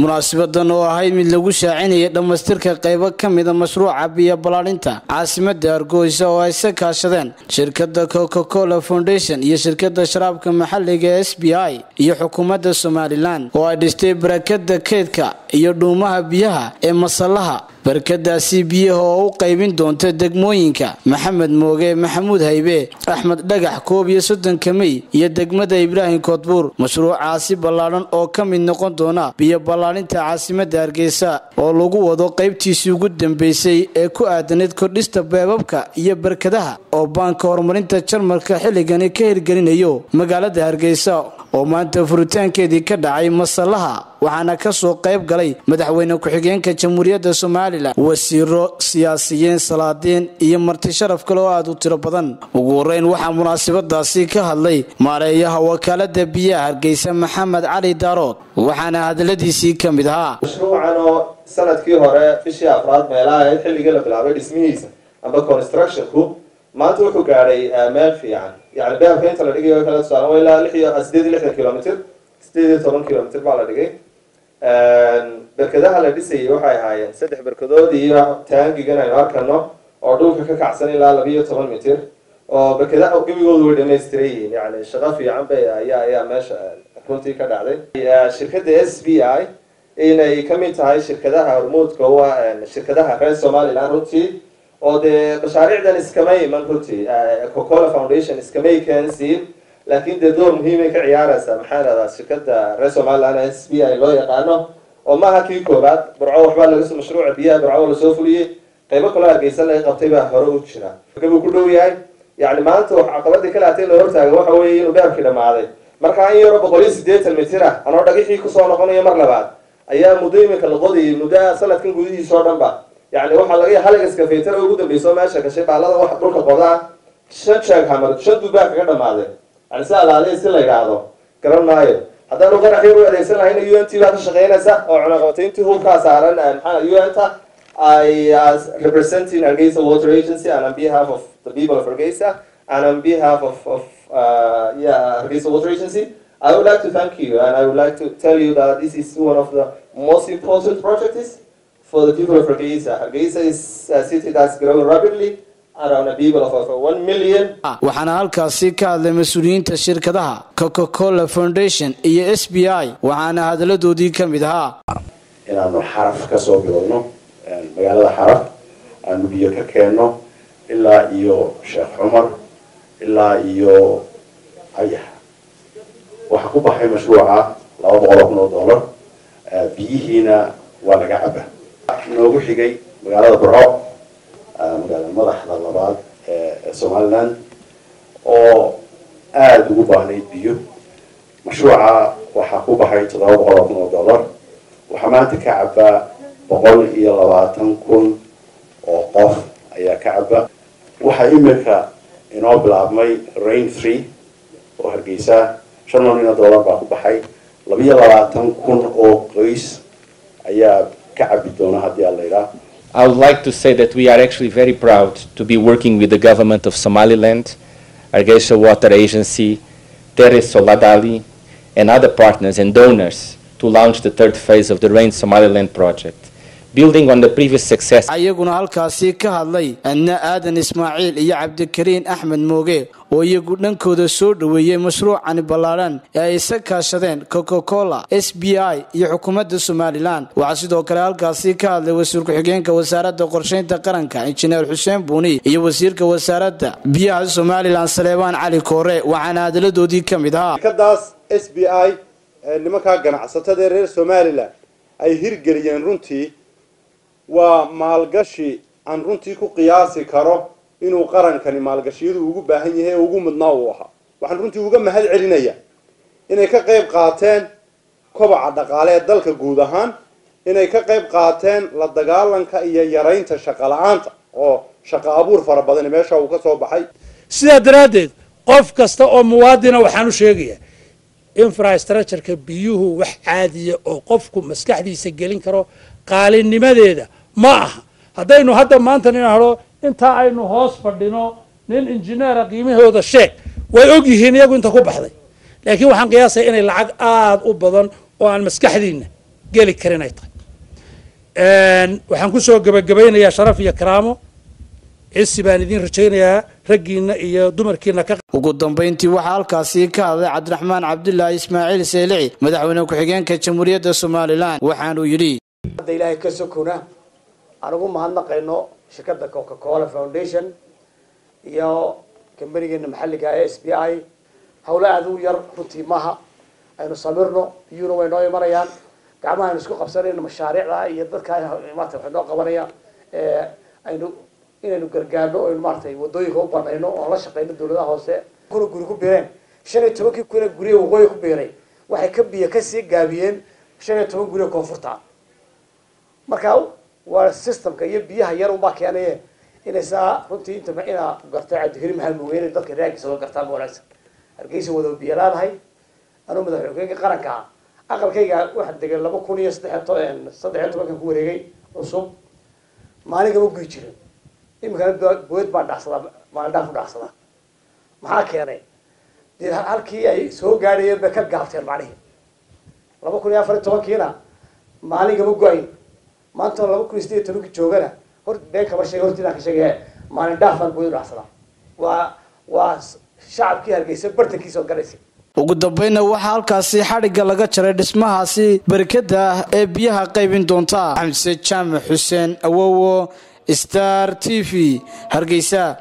munaasabadan oo ahayd mid lagu shaacinayay dhammaystirka qaybo ka mida mashruuca biyo ballaarinta caasimada hargeysa oo ay sa kaashadeen shirkada coca cola foundation iyo shirkada sharaabka maxaliga s b i iyo xukuumadda somalilan oo ay dhistay barakada keydka iyo dhuumaha biyaha ee masallaha barkadaasi biyaha oo u qaybin doonta degmooyinka maxamed mooge maxamuud haybe axmed dhagax koob iyo soddonka mey iyo degmada ibraahim koodbuur mashruucaasi ballaadhan oo ka mid noqon doona biyo ballaarinta caasimada hargeysa oo lagu wado qaybtiisii ugu dambeysay ee ku aadanayd kordhista beebabka iyo barkadaha oo baanka horumarinta jarmalka xilligani ka hirgelinayo magaalada hargeysa oo maanta furitaankeedii ka dhacay masallaha waxaana ka soo qayb galay madaxweyne ku-xigeenka jamhuuriyadda somalilan wasiiro siyaasiyiin salaadiin iyo marti sharaf kale oo aada u tiro badan ugu horeyn waxaa munaasabadaasi ka hadlay maareeyaha wakaalada biyaha hargeysa maxamed cali daarood waxaana hadaladiisii ka mid ahaa mashruucan oo sanadkii hore bishii afraad meelaha ahayd xilligii la bilaabay dhismihiisa amba constructionku maanta wuxuu gaadhay meel fiican yani behabka inta la dhigay kala tusaale waa ilaa lix iyo sideed iyo lixdan kilomitr sideed iyo toban kilomitr baa la dhigay berkadaha la dhisayay waxay ahaayeen saddex berkadood iyo taangigan aynu arkano oo dhulka ka kacsan ilaa laba iyo toban mitir oo berkadaha gebigoodu way dhamaystiran yihiin yani shaqo fiican bay ayaa ayaa meesha runtii ka dhacday shirkadda s b i inay kamid tahay shirkadaha hormuudka u ah shirkadaha reer somaliland runtii oo dee mashaariicdan iskama iman runtii cocola foundation iskamay keensiin laakiin dee door muhiimay ka ciyaaraysaa maxaa dhahdaa shirkada reer somaliland s b i loo yaqaano oo maaha kii koobaad burco waxbaa laga mashruuca biyaha burco lasoo fuliyey qaybo kaloo hargeysa laga qabtay baa hore u jira gabuu ku dhow yahay yani maanta wax caqabadii kale hatay la hortaaga waxa weeye inuu beabkii dhamaaday markaa in yaro boqol iyo sideetan mitir ah anoo dhagixii kusoo noqonayo mar labaad ayaa muddo iminka la qodayay muddo sanadkan gudihiisa oo dhan ba yani waxaa laga haligaskafaytara ugu dambeyso meesha gashay baalada wax dhulka qodaa shan jeeg hamar shan duubaa kaga dhamaaday yani si alaadey si la yidhaahdo garan maayo haddaanu qarax yar u adeegsan lahayna u n t baa ka shaqeynaysa oo cunaqabatayntii hubkaa saaran maxaa u n ta I as representing Hargeisa Water Agency and on behalf of the people of Hargeisa and on behalf of, of uh, yeah, Hargeisa Water Agency, I would like to thank you and I would like to tell you that this is one of the most important projects for the people of Hargeisa. Hargeisa is a city that's growing rapidly around a people of over one million. waxaana halkaasi ka hadlay mas-uuliyiinta shirkadaha coca cola foundation iyo s b i waxaana hadaladoodii ka mid ahaa inaanu xaraf kasoo bilowno magaalada xaraf aanu biyo ka keenno ilaa iyo sheekh cumar ilaa iyo ayax waxaa ku baxay mashruuca laba boqol oo kun oo dollar biyihiina waa laga caba noogu xigay magaalada burco magaalada madaxda labaad ee somaliland oo aada ugu baahnayd biyo mashruuca waxaa ku baxay toddoba boqol oo kun oo dollar waxaa maanta ka cabaa boqol iyo labaatan kun oo qof ayaa ka caba waxaa imika inoo bilaabmay rain three oo hargeysa shan milyan oo dollar baa ku baxay labiyo labaatan kun oo qoys ayaa ka cabi doona haddii aan la yidhaah I would like to say that we are actually very proud to be working with the government of Somaliland, Hargeisa Water Agency, Teres Soladali, and other partners and donors to launch the third phase of the Rain Somaliland project. Building on the previous success. ayaguna halkaasi ka hadlay adna aadan ismaaciil iyo cabdikariin axmed mooge oo iyagu dhankooda soo dhoweeyey mashruucani ballaadhan ee ay isa kaashadeen coca cola s b i iyo xukuumadda somalilan waxaa sidoo kale halkaasi ka hadlay wasiir ku-xigeenka wasaaradda qorshaynta qaranka injineer xuseen buuni iyo wasiirka wasaaradda biyaha somalilan saleebaan cali koore waxaana hadaladoodii ka mid ahaa shirkadaas s b i nimankaa ganacsatada reer somalilan ay hirgeliyeen runtii waa maalgashi aan runtii ku qiyaasi karo inuu qarankani maalgashiyadu ugu baahan yahay ee ugu mudnaa uu ahaa waxaan runtii uga mahad celinayaa inay ka qayb qaateen kobaca dhaqaale ee dalka guud ahaan inay ka qayb qaateen la dagaalanka iyo yaraynta shaqo la-aanta oo shaqo abuur fara badani meesha uu ka soo baxay sidaa daraaddeed qof kasta oo muwaadina waxaan u sheegayaa infrastructureka biyuhu wax caadiya oo qofku maskaxdiisa gelin karo qaalinimadeeda ma aha haddaynu hadda maanta nin hado intaa aynu hoos fadhino nin injineera qiimahooda sheeg way og yihiin iyagu inta ku baxday laakiin waxaan qiyaasaya inay lacag aada u badan oo aan maskaxdiina geli karin ay tahay waxaan kusoo gebagabaynayaa sharaf iyo karaamo cisi baan idiin rajaynayaa raggiina iyo dumarkiina ka ugu dambayntii waxaa halkaasi ka hadlay cabdiraxmaan cabdulaahi ismaaciil seelici madaxweyne ku-xigeenka jamhuuriyadda somalilan waxaanuu yidhi hadda ilaahay ka sokona aan ugu mahadnaqayno shirkadda coca cola foundation iyo kambanigeena maxalliga ee s b i hawlo aada u yar runtii maaha aynu samirno biyuuna way noo imanayaan gacmaha aynu isku qabsanayno mashaariicda iyo dadka maarata waxay noo qabanaya aynu inaynu gargaarno o aynu maaratay wadooyinka u banayno oon la shaqeyno dawladaha hoose kuna guri ku biireen shan iyo tobankii kuna guriya waqooyi ku biiray waxay ka biyo kasii gaabiyeen shan iyo toban guriya koonfurta marka waa systemka iyo biyaha yar unbaa keenaye inay saa runtii inta inaa gartay cabdikariim maxamed mugeyne dadka reerkiisa oo gartaa ma wanaagsan hargeysa wada biyo laadahay anuu madaxweynkeyga qaranka ah aqalkayga waxaa degay laba kun iyo saddex saddex iyo tobankan ku wareegay cusub maalin kama guyi jirin iminkana boed baa dhacsadaa maalin dhaaf u dhacsadaa maxaa keenay dee halkii ay soo gaadhayeen bay ka gaabteen macnihii laba kun iyo afar iyo tobankiina maalin kama go-ayn maanta laba kun iyo sideed iyo tobankii joogana hor been kama sheega hortiinaan ka sheegaya maalin dhaaf baan boed u dhacsadaa waa waa shacabkii hargeysa bartankiisa oo galaysa ugu dambaynna waxaa halkaasi xadhigga laga jaray dhismahaasi barkada ah ee biyaha qaybin doonta xamse jaamac xuseen awowo star t v hargeysa